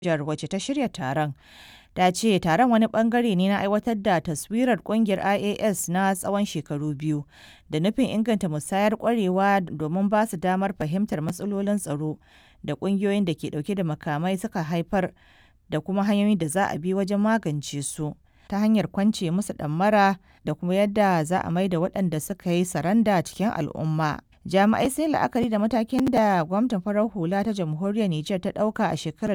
Jar wacce ta shirya taron ta ce taron wani bangare ne na aiwatar da taswirar kungiyar IAS na tsawon shekaru biyu da nufin inganta musayar kwarewa domin ba su damar fahimtar matsalolin tsaro da kungiyoyin da ke dauke da makamai suka haifar da kuma hanyoyin da za a bi wajen magance su ta hanyar kwance musu ɗammara da kuma yadda za a maida waɗanda suka yi saranda cikin al'umma. Jami'ai sun la'akari da matakin da gwamnatin farar hula ta jamhuriyar Nijar ta ɗauka a shekarar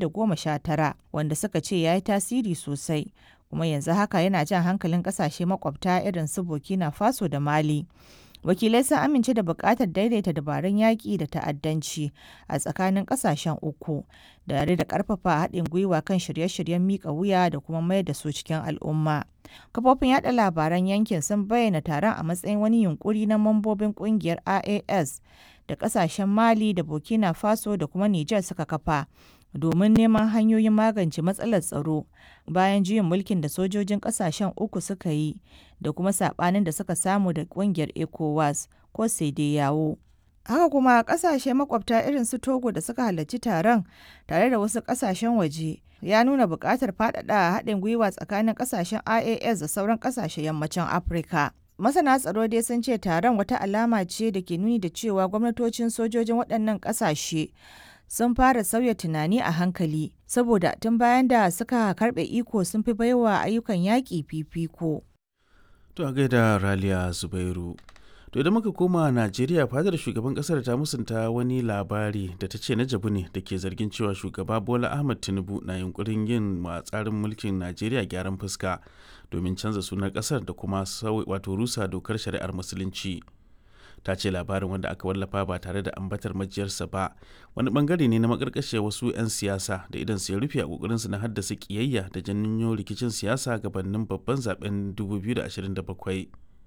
2019 wanda suka ce ya yi tasiri sosai kuma yanzu haka yana jan hankalin ƙasashe makwabta irin su Burkina Faso da Mali. Wakilai sun amince da buƙatar daidaita dabarun yaƙi da ta'addanci a tsakanin ƙasashen uku, da da ƙarfafa haɗin gwiwa kan shirye-shiryen miƙa wuya da kuma mayar da su cikin al'umma. Kafofin yada labaran yankin sun bayyana taron a matsayin wani yunkuri na mambobin ƙungiyar IAS da ƙasashen Mali da Burkina Faso da kuma Nijar suka kafa. domin neman hanyoyin magance matsalar tsaro bayan juyin mulkin da sojojin kasashen uku suka yi da kuma sabanin da suka samu da kungiyar ecowas ko yawo haka kuma kasashe makwabta irin su togo da suka halarci taron tare da wasu kasashen waje ya nuna buƙatar faɗaɗa haɗin gwiwa tsakanin kasashen ias da sauran kasashen yammacin afirka masana tsaro dai sun ce taron wata alama ce da ke nuni da cewa gwamnatocin sojojin waɗannan ƙasashe sun fara sauya tunani a hankali saboda tun bayan da suka karbe iko sun fi baiwa ayyukan yaƙi fifiko. To a gaida Raliya Zubairu. To idan muka koma Najeriya fadar shugaban kasar ta musunta wani labari da ta ce na jabu ne da ke zargin cewa shugaba Bola Ahmad Tinubu na yunkurin yin wa tsarin mulkin Najeriya gyaran fuska domin canza sunan kasar da kuma wato rusa dokar shari'ar musulunci. ta ce labarin wanda aka wallafa ba tare da ambatar majiyarsa ba wani bangare ne na makarkashe wasu 'yan siyasa da idan su ya rufe a kokarinsu na haddasa kiyayya da janyo rikicin siyasa gabanin babban zaben 2027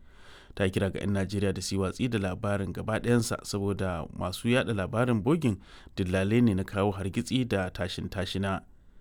ta kira ga 'yan najeriya da su watsi da labarin gaba ɗayansa saboda masu yada labarin bogin dillalai ne na kawo hargitsi da tashin tashina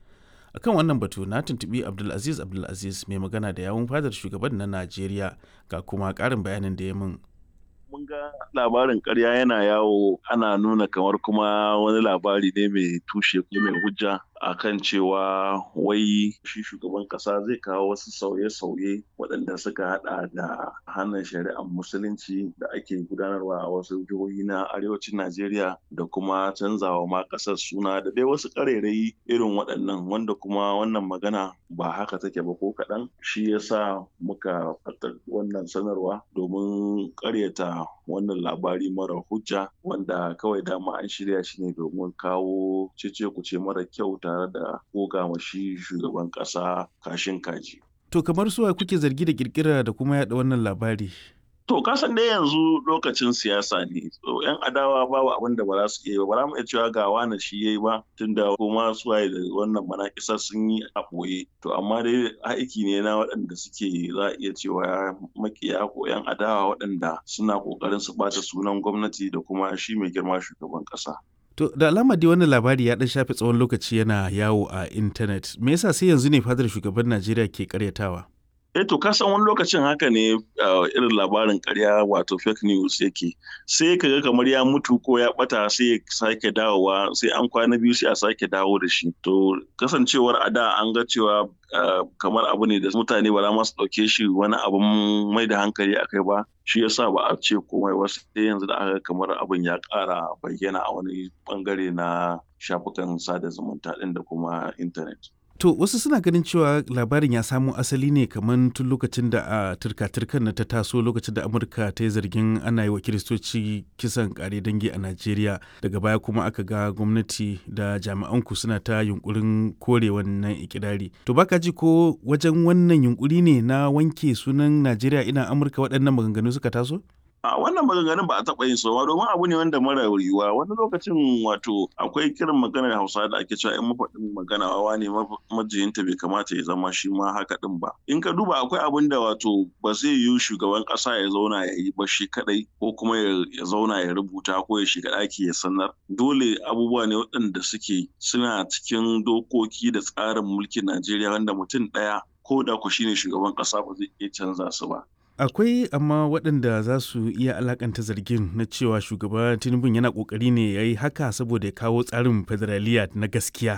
akan wannan batu na tuntubi abdulaziz abdulaziz mai magana da yawun fadar shugaban na najeriya ga kuma ƙarin bayanin da ya min mun ga labarin karya yana yawo ana nuna kamar kuma wani labari ne mai tushe ko mai hujja akan cewa wai shi shugaban kasa zai kawo wasu sauye-sauye waɗanda suka hada da hannun shari'ar musulunci da ake gudanarwa a wasu jihohi na arewacin najeriya da kuma canzawa ma ƙasar suna da dai wasu ƙarairayi irin waɗannan wanda kuma wannan magana ba haka take ba ko kaɗan shi yasa muka fata wannan sanarwa domin ƙaryata wannan labari mara hujja wanda kawai dama an shirya shi ne domin kawo cece kuce mara kyau tare da goga shi shugaban kasa kashin kaji. To kamar suwa kuke zargi da kirkira da kuma yada wannan labari? To kasan dai yanzu lokacin siyasa ne. So, yan adawa babu abin da ba za su iya ba. Ba za mu iya cewa ga wani shi yayi ba tunda kuma suwaye da wannan manakisar sun yi a ɓoye. To amma dai aiki ne na waɗanda suke za a iya cewa makiya ko yan adawa waɗanda suna ƙoƙarin su ɓata sunan gwamnati da kuma shi mai girma shugaban ƙasa. To da alama dai wannan labari ya dan shafe tsawon lokaci yana yawo a intanet. Me yasa sai yanzu ne fadar shugaban Najeriya ke karyatawa? Eh to kasan wani lokacin haka ne irin labarin karya wato fake news yake sai ka ga kamar ya mutu ko ya bata sai ya sake dawowa sai an kwana biyu sai a sake dawo da shi to kasancewar a da an ga cewa kamar abu ne da mutane ba za su ɗauke shi wani abun mai da hankali a kai ba shi yasa ba a ce komai wasu sai yanzu da aka kamar abin ya ƙara bayyana a wani bangare na shafukan sada zumunta ɗin da kuma intanet. To wasu suna ganin cewa labarin ya samo asali ne kamar tun lokacin da a turka-turkan na ta taso lokacin da Amurka ta yi zargin ana yi wa kiristoci kisan kare dangi a Najeriya daga baya kuma aka ga gwamnati da jami'anku suna ta yunkurin kore wannan ikirari. To baka ji ko wajen wannan yunkuri ne na wanke sunan Najeriya ina Amurka waɗannan maganganu suka taso? a wannan maganganun ba a taɓa yin sowa domin abu ne wanda mara yiwuwa wani lokacin wato akwai kiran maganar hausa da ake cewa in mafaɗin magana wawa ne majiyinta bai kamata ya zama shi ma haka ɗin ba in ka duba akwai abin da wato ba zai yiwu shugaban ƙasa ya zauna ya yi ba shi kaɗai ko kuma ya zauna ya rubuta ko ya shiga ɗaki ya sanar dole abubuwa ne waɗanda suke suna cikin dokoki da tsarin mulkin najeriya wanda mutum ɗaya ko da ku shine shugaban ƙasa ba zai iya canza su ba akwai amma waɗanda za su iya alakanta zargin na cewa shugaba tinubu yana ƙoƙari ne ya yi haka saboda ya kawo tsarin federaliya na gaskiya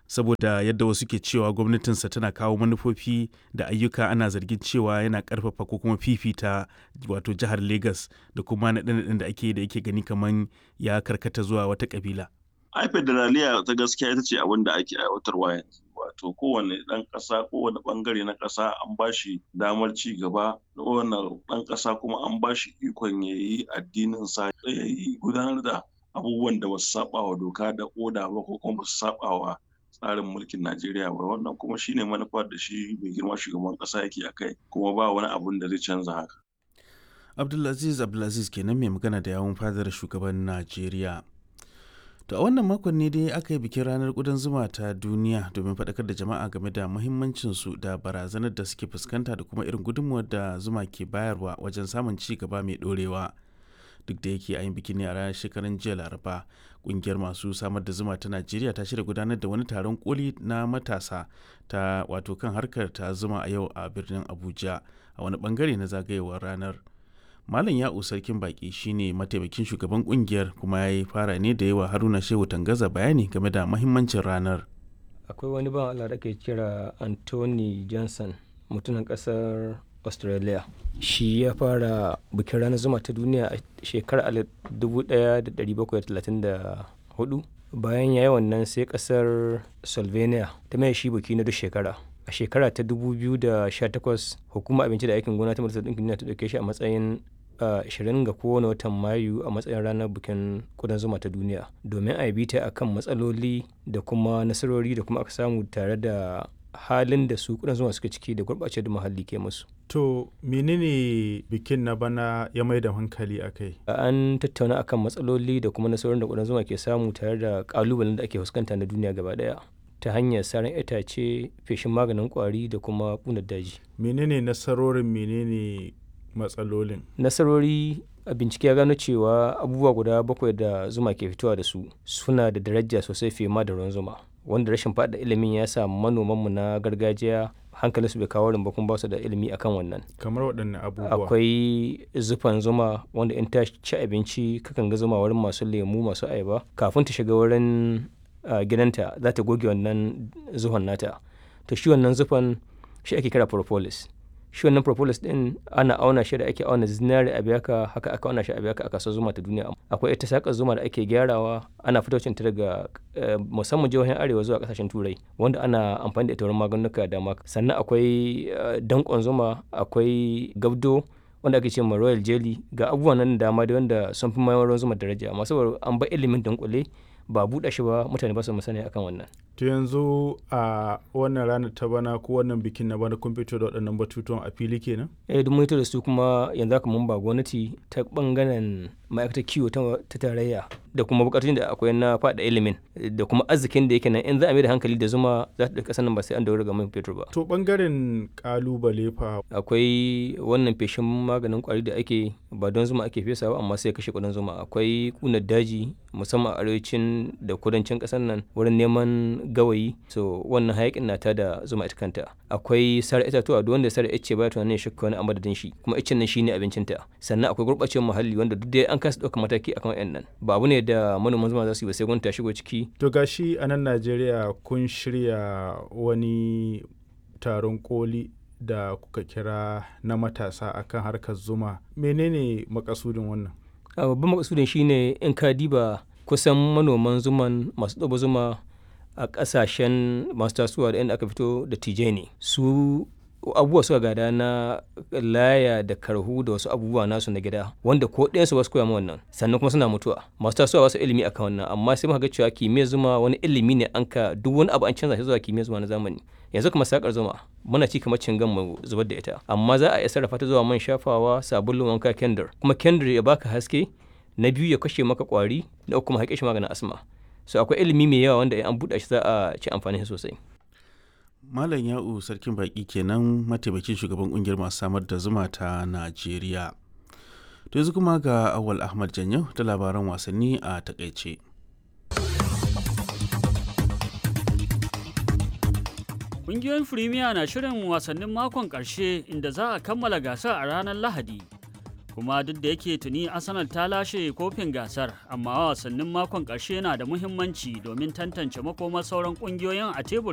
saboda yadda wasu ke cewa gwamnatinsa tana kawo manufofi da ayyuka ana zargin cewa yana karfafa ko kuma fifita wato jihar Legas da kuma naɗe-naɗen da ake da yake gani kamar ya karkata zuwa wata kabila. ai federaliya ta gaskiya ita ce abin da ake aiwatarwa yanzu wato kowane ɗan ƙasa kowane ɓangare na ƙasa an ba shi damar ci gaba kowane ɗan ƙasa kuma an ba shi ikon ya yi addinin sa ya yi gudanar da abubuwan da basu saba wa doka da oda ba ko kuma basu saba wa tsarin mulkin Najeriya ba wannan kuma shine manufar da shi mai girma shugaban ƙasa yake a kai kuma ba wani abun da zai canza haka. Abdulaziz Abdulaziz kenan mai magana da yawun fadar shugaban Najeriya. To a wannan makon ne dai aka yi bikin ranar ƙudan zuma ta duniya domin faɗakar da jama'a game da muhimmancinsu da barazanar da suke fuskanta da kuma irin gudunmuwar da zuma ke bayarwa wajen samun ci gaba mai ɗorewa. Duk da yake a yin bikin ne a ranar shekaran jiya Laraba, ƙungiyar masu samar da zuma ta Najeriya ta shirya gudanar da wani taron koli na matasa ta wato kan harkar ta zuma a yau a birnin Abuja a wani bangare na zagayewar ranar. Malam Ya'u Sarkin Baki shine mataimakin shugaban kungiyar kuma ya yi fara ne da yawa Haruna Shehu Tangaza bayani game da mahimmancin ranar. Akwai wani ban Allah da ke kira Anthony Johnson mutumin kasar Australia. Shi ya fara bikin ranar zuma ta duniya a shekarar 1734 bayan ya yi wannan sai kasar Slovenia ta mai shi biki na duk shekara. a shekara ta 2018 hukumar abinci da aikin gona ta majalisar ɗinkin duniya ta ɗauke shi a matsayin 20 ga kowane watan mayu a matsayin ranar bikin kudan zuma ta duniya domin a yi ta akan matsaloli da kuma nasarori da kuma aka samu tare da halin da su kudan zuma suka ciki da gurɓace da muhalli ke musu. To menene bikin na bana ya mai da hankali a kai? An tattauna akan matsaloli da kuma nasarorin da kudan zuma ke samu tare da ƙalubalen da ake fuskanta na duniya gaba ɗaya. ta hanyar saran itace feshin maganin kwari da kuma ƙunar daji. menene nasarorin menene matsalolin nasarori a bincike ya gano cewa abubuwa guda bakwai da zuma ke fitowa da su suna da daraja sosai fiye ma da ruwan zuma wanda rashin faɗa ilimin ya sa manomanmu na gargajiya hankalin su bai kawo ba kuma ba su da ilimi akan wannan kamar waɗanne abubuwa akwai zufan zuma wanda in ta ci abinci kakan ga zuma wurin masu lemu masu ayaba kafin ta shiga wurin Uh, gidanta za ta goge wannan zuhon nata to shi wannan zufan shi ake kira propolis shi wannan propolis din ana auna shi da ake auna zinari a biyaka haka aka auna shi a biyaka a kasuwar zuma ta duniya akwai ita sakar zuma da ake gyarawa ana fitocin ta daga uh, musamman jihohin arewa zuwa kasashen turai wanda ana amfani da ita wurin maganuka da dama sannan akwai uh, dankon zuma akwai gabdo wanda ake ce ma royal jelly ga abubuwan nan dama da wanda sun fi mayar zuma daraja amma saboda an ba ilimin dunkule ba buɗe shi ba mutane ba su sani akan wannan. To yanzu a wannan ranar ta bana ko wannan bikin na bana kun fito da waɗannan batutuwan a fili kenan? Eh duk mun da su kuma yanzu haka mun ba gwamnati ta bangaren ma'aikatar kiwo ta tarayya da kuma bukatun da akwai na faɗa ilimin da kuma arzikin da yake nan in za a mai da hankali da zuma za ta ɗauka sanin ba sai an daura ga man fetur ba. To bangaren kalubale fa. Akwai wannan feshin maganin kwari da ake ba don zuma ake fesa ba amma sai kashe kudin zuma akwai kunar daji musamman a arewacin da kudancin ƙasar nan wurin neman gawayi so wannan hayakin na da zuma ita kanta akwai sare itatuwa duk wanda sare ice ba tunanin shakka wani amadadin shi kuma icen nan shine abincinta sannan akwai gurɓacewar muhalli wanda duk dai an kasa ɗaukar mataki akan wayannan ba abu ne da manoman zuma za su yi ba sai gwamnati ta shigo ciki to gashi a nan Najeriya kun shirya wani taron koli da kuka kira na matasa akan harkar zuma menene makasudin wannan babban makasudin shine in ka diba kusan manoman zuman masu ɗaba zuma a ƙasashen masu tasowa da inda aka fito da tije ne su abubuwa suka gada na laya da karhu da wasu abubuwa nasu na gida wanda ko ɗayansu ba su koya wannan sannan kuma suna mutuwa masu tasowa ba su ilimi akan wannan amma sai muka ga cewa kimiyyar zuma wani ilimi ne an ka duk wani abu an canza shi zuwa kimiyyar zuma na zamani yanzu kuma sakar zuma muna ci kamar cingan mu zubar da ita amma za a iya sarrafa ta zuwa man shafawa sabulun wanka kendir kuma kendir ya baka haske na biyu ya kashe maka kwari na uku kuma haƙe shi maganin asma so akwai ilimi mai yawa wanda an buɗe shi za a ci amfani shi sosai Malam Ya'u Sarkin Baki kenan mataimakin shugaban kungiyar masu samar da zuma ta Najeriya. To yanzu kuma ga Awal Ahmad Janyo da labaran wasanni a takaice. Ƙungiyoyin Firimiya na shirin wasannin makon ƙarshe inda za a kammala gasar a ranar Lahadi. kuma duk da yake tuni arsenal ta lashe kofin gasar amma wasannin makon ƙarshe na da muhimmanci domin tantance makomar sauran ƙungiyoyin a tebur